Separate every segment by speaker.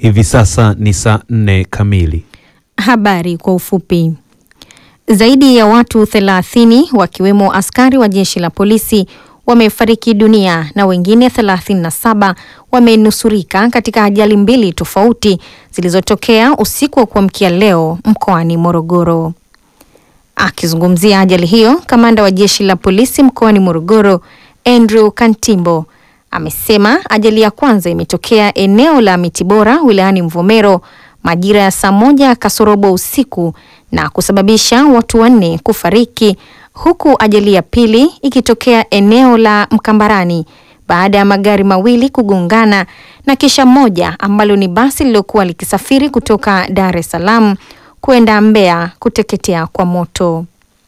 Speaker 1: Hivi sasa ni saa nne kamili.
Speaker 2: Habari kwa ufupi. Zaidi ya watu 30 wakiwemo askari wa jeshi la polisi wamefariki dunia na wengine 37 wamenusurika katika ajali mbili tofauti zilizotokea usiku wa kuamkia leo mkoani Morogoro. Akizungumzia ajali hiyo, kamanda wa jeshi la polisi mkoani Morogoro Andrew Kantimbo amesema ajali ya kwanza imetokea eneo la Miti Bora wilayani Mvomero majira ya saa moja kasorobo usiku na kusababisha watu wanne kufariki huku ajali ya pili ikitokea eneo la Mkambarani baada ya magari mawili kugongana na kisha moja ambalo ni basi lililokuwa likisafiri kutoka Dar es Salaam kwenda Mbeya kuteketea kwa moto.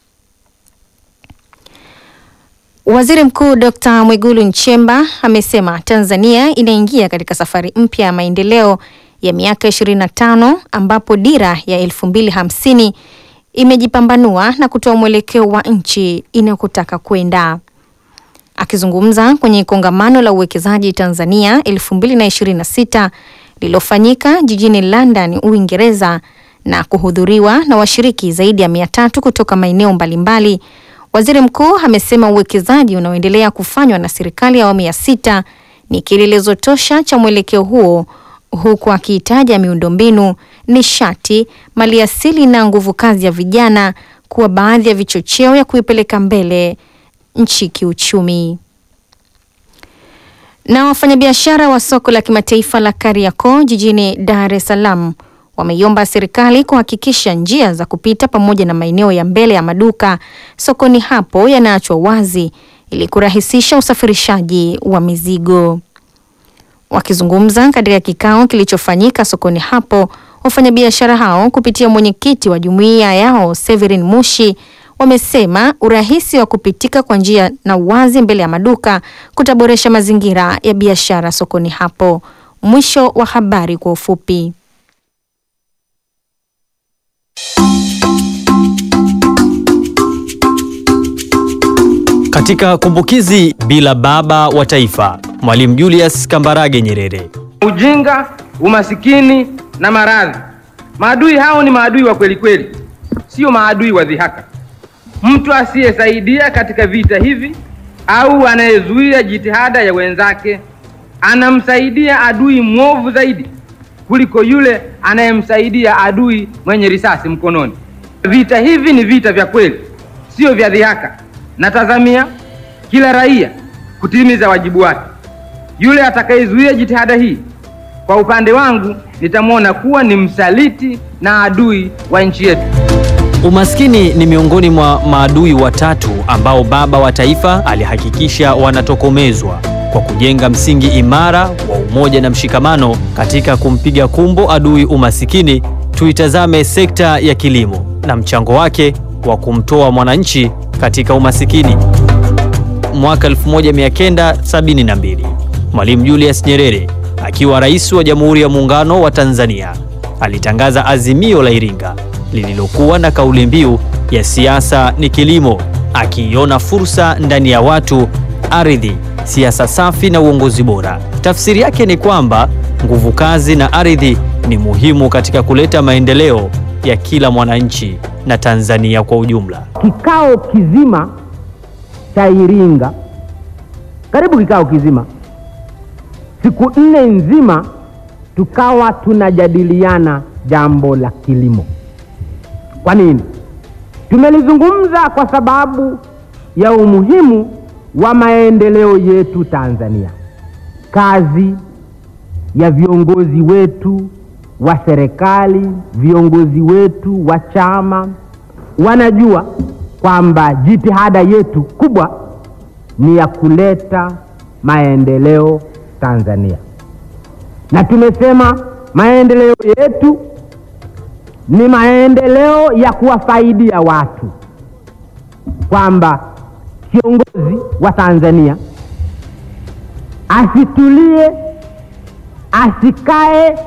Speaker 2: Waziri Mkuu Dr. Mwigulu Nchemba amesema Tanzania inaingia katika safari mpya ya maendeleo ya miaka 25 ambapo dira ya 2050 imejipambanua na kutoa mwelekeo wa nchi inayotaka kwenda. Akizungumza kwenye kongamano la uwekezaji Tanzania 2026 lililofanyika jijini London, Uingereza na kuhudhuriwa na washiriki zaidi ya mia tatu kutoka maeneo mbalimbali, waziri mkuu amesema uwekezaji unaoendelea kufanywa na serikali ya awamu ya sita ni kielelezo tosha cha mwelekeo huo, huku akiitaja miundombinu, nishati, maliasili na nguvu kazi ya vijana kuwa baadhi ya vichocheo ya kuipeleka mbele nchi kiuchumi. Na wafanyabiashara wa soko la kimataifa la Kariakoo jijini Dar es Salaam wameiomba serikali kuhakikisha njia za kupita pamoja na maeneo ya mbele ya maduka sokoni hapo yanaachwa wazi ili kurahisisha usafirishaji wa mizigo. Wakizungumza katika kikao kilichofanyika sokoni hapo, wafanyabiashara hao kupitia mwenyekiti wa jumuiya yao Severin Mushi wamesema urahisi wa kupitika kwa njia na uwazi mbele ya maduka kutaboresha mazingira ya biashara sokoni hapo. Mwisho wa habari kwa ufupi.
Speaker 3: Katika kumbukizi bila baba wa taifa, Mwalimu Julius Kambarage Nyerere.
Speaker 4: Ujinga, umasikini na maradhi, maadui hao ni maadui wa kweli kweli, sio maadui wa dhihaka. Mtu asiyesaidia katika vita hivi au anayezuia jitihada ya wenzake anamsaidia adui mwovu zaidi kuliko yule anayemsaidia adui mwenye risasi mkononi. Vita hivi ni vita vya kweli, sio vya dhihaka. Natazamia kila raia kutimiza wajibu wake. Yule atakayezuia jitihada hii, kwa upande wangu, nitamwona kuwa ni msaliti na adui wa nchi yetu.
Speaker 3: Umaskini ni miongoni mwa maadui watatu ambao baba wa taifa alihakikisha wanatokomezwa kwa kujenga msingi imara wa umoja na mshikamano. Katika kumpiga kumbo adui umasikini, tuitazame sekta ya kilimo na mchango wake wa kumtoa mwananchi katika umasikini. Mwaka 1972 Mwalimu Julius Nyerere akiwa rais wa Jamhuri ya Muungano wa Tanzania alitangaza Azimio la Iringa lililokuwa na kauli mbiu ya siasa ni kilimo, akiiona fursa ndani ya watu, ardhi, siasa safi na uongozi bora. Tafsiri yake ni kwamba nguvu kazi na ardhi ni muhimu katika kuleta maendeleo ya kila mwananchi na Tanzania kwa ujumla.
Speaker 5: Kikao kizima cha Iringa, karibu kikao kizima, siku nne nzima, tukawa tunajadiliana jambo la kilimo. Kwa nini? Tumelizungumza kwa sababu ya umuhimu wa maendeleo yetu Tanzania. Kazi ya viongozi wetu wa serikali, viongozi wetu wa chama wanajua kwamba jitihada yetu kubwa ni ya kuleta maendeleo Tanzania, na tumesema maendeleo yetu ni maendeleo ya kuwafaidia watu, kwamba kiongozi wa Tanzania asitulie, asikae